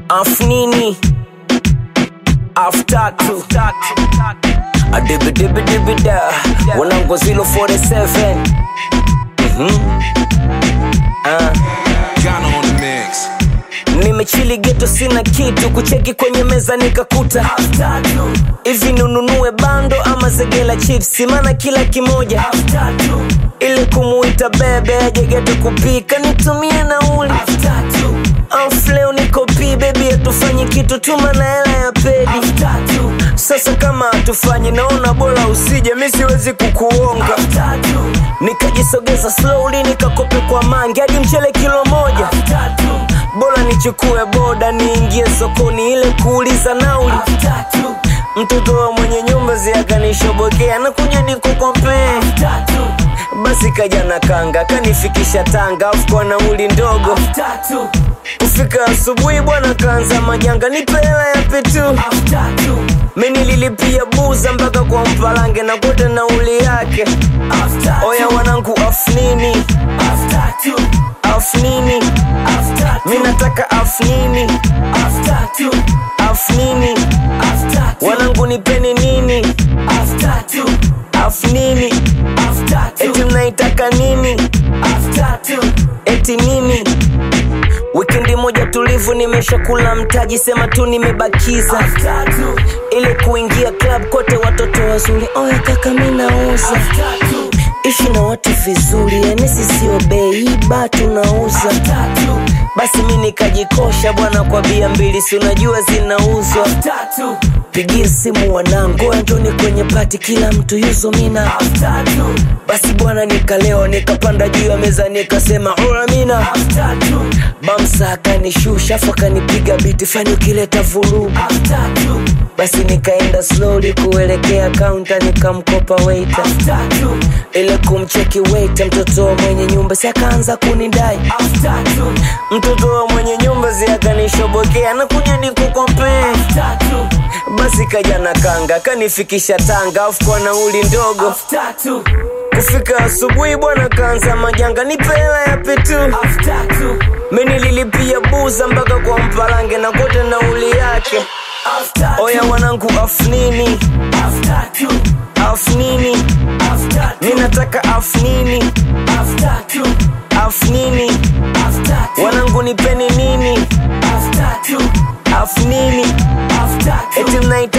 afnini aftatu adibidibidibida wanangu 047 Mhm. Ah. Ghana on the mix. nimechili geto sina kitu kucheki kwenye meza nikakuta hivi nununue bando ama zegela chips mana kila kimoja ili kumuita bebe aje geto kupika nitumie nauli afleo niko pi bebi hatufanyi kitu tuma na hela ya pedi sasa kama hatufanyi naona bora usije mi siwezi kukuonga nikajisogeza slowly nikakope kwa mangi hadi mchele kilo moja bora nichukue boda niingie sokoni ile kuuliza nauli mtoto wa mwenye nyumba ziakanishobokea na kuja nikukopee basi kaja na kanga kanifikisha tanga afu kwa nauli ndogo kufika asubuhi bwana kaanza majanga nipe hela ya petu mimi nililipia buza mpaka kwa mpalange na kote nauli yake oya wanangu afnini afnini mi nataka afnini afnini wanangu nipeni nini afnini eti mnaitaka nini eti nini wikendi moja tulivu nimeshakula mtaji sema tu nimebakiza ili kuingia club kote watoto wazuri oya kaka mi nauza ishi na watu vizuri yani sisio beiba tunauza basi mi nikajikosha bwana kwa bia mbili si unajua zinauzwa pigie simu wanangu njoni kwenye pati kila mtu yuzo mina basi bwana nikalewa nikapanda juu ya meza nikasema ora mina bamsa akanishusha afu akanipiga biti fani ukileta vurugu basi nikaenda slowly kuelekea kaunta nikamkopa waiter ile kumcheki waiter mtoto wa mwenye nyumba si akaanza kunidai mtoto wa mwenye nyumba si akanishobokea na kuja nikukopee basi kaja na kanga kanifikisha tanga afu kwa nauli ndogo kufika asubuhi bwana kaanza majanga nipe hela ya petu mi nililipia buza mpaka kwa mpalange na kote nauli yake oya wanangu afnini afnini mi nataka afnini afnini wanangu nipeni nini afnini eti mnaita